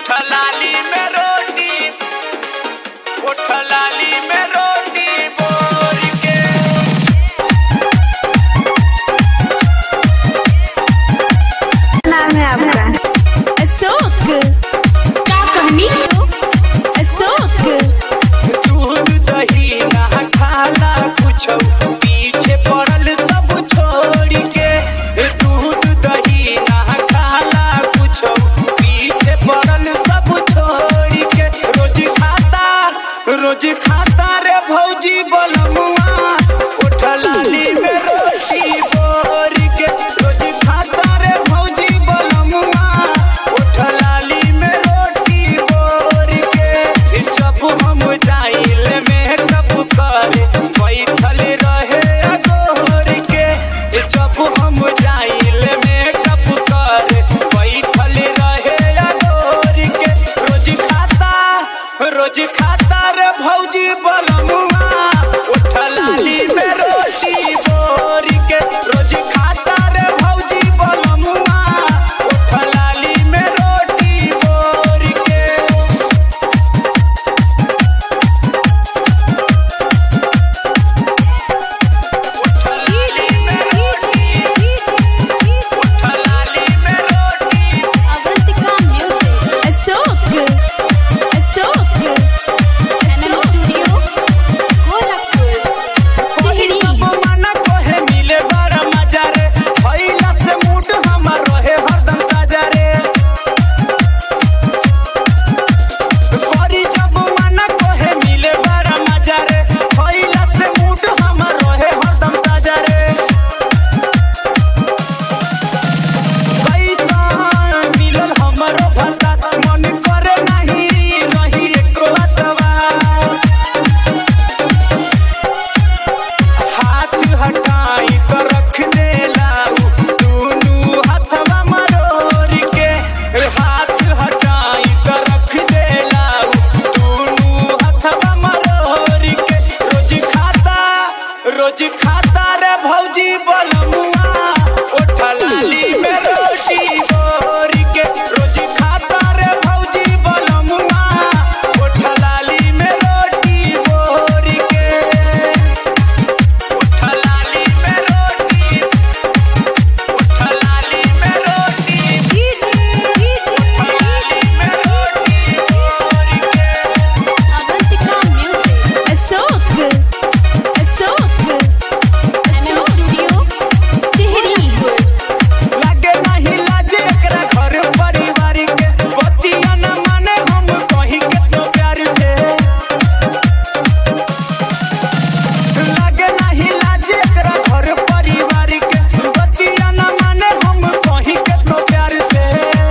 उठलाली में रोटी उठलाली में रोटी बोर के नाम है आपका अशोक क्या कहनी अशोक दूध दही ना खाला कुछ पीछे पड़ल सब छोड़ के दूध दही ना खाला कुछ पीछे पड़ल सब छोड़ के रोज खाता रोज खाता रे भौजी बोलमुआ उठलाली में रोटी बोर के रोज खाता रे भौजी बोलमुआ उठलाली में रोटी बोर के जब हम जाइल में कब करे बैठल रहे अगोर के जब हम जाइल में कब करे बैठल रहे अगोर के रोज खाता रोज खाता रे भौजी बलमुआ उठलाली में रोटी बोर के रोज खाता रे भौजी बलमुआ उठलाली में रोटी बोर के उठलाली में रोटी Avantika music Ashok Ashok NM studio Gorakhpur टिहरी सब मना कोहे मिले बड़ा मजा रे भइला से मूड हमर रहे हरदम ताजा रे करी जब मना कोहे मिले बड़ा मजा रे भइला से मूड हमर रहे हरदम ताजा रे कैसन मिलल हमरो भाषा मन करे नहीं रही एको अतवा हाथ हटाई तो रख दे लाऊ दूनू हथवा मरोड़ के हाथ हटाई तो रख दे लाऊ दूनू हथवा मरोड़ के रोज खाता रोज खाता रे भौजी बलमुआ उठलाली में रोटी बोर के रोज खाता रे भौजी बलमुआ उठलाली में रोटी बोर के उठलाली में रोटी उठलाली में रोटी उठलाली में रोटी बोर के Avantika music Ashok Ashok NM studio टिहरी लागे नहीं लाजे एकरा घर परिवार के बतिया न माने हम कहीं के तो प्यार से लागे नहीं लाजे एकरा घर परिवार के बतिया न माने हम कहीं के तो प्यार से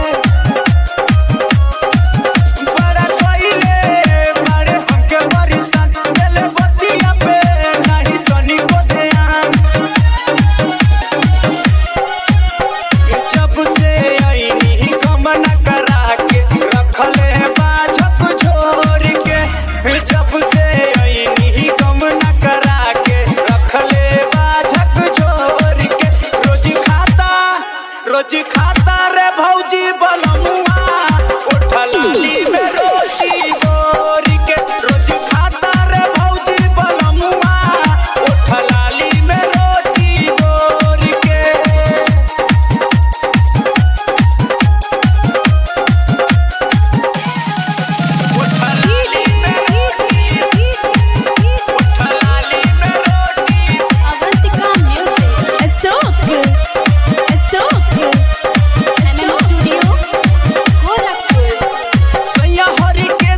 बड़ा कइले मारे हमके बरिसान दिल बतिया पे नहीं तनी को ध्यान जब से आईनी गमन करा के रखले बाझक छोड़ के जब से आईनी गमन करा के रखले बाझक छोड़ के रोज खाता रोज खाता रे भौजी बलमुआ उठलाली में रोटी बोर के रोज खाता रे भौजी बलमुआ उठलाली में रोटी बोर के उठलाली में रोटी उठलाली में रोटी Avantika music Ashok Ashok NM studio Gorakhpur सैया हरि के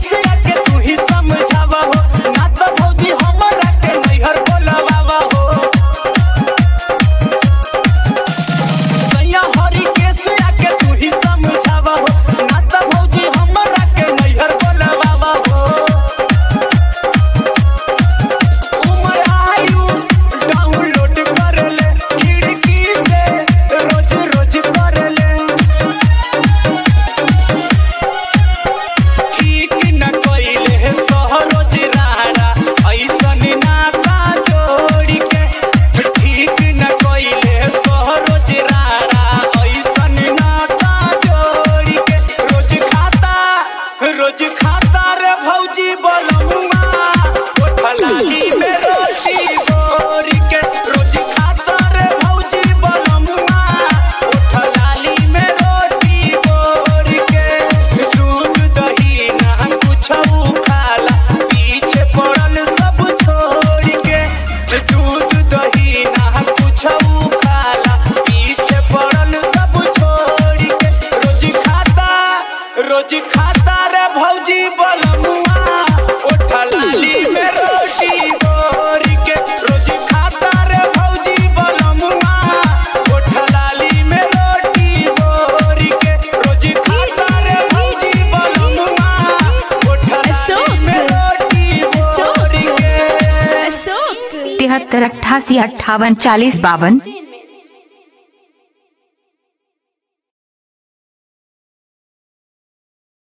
रोज खाता रे भौजी बलमुआ ओठा लाली में रोटी बोर के रोज खाता रे भौजी बलमुआ ओठा लाली में रोटी बोर के रोज खाता रे भौजी बलमुआ ओठा लाली में रोटी बोर के अशोक तिहत्तर अट्ठासी अट्ठावन चालीस बावन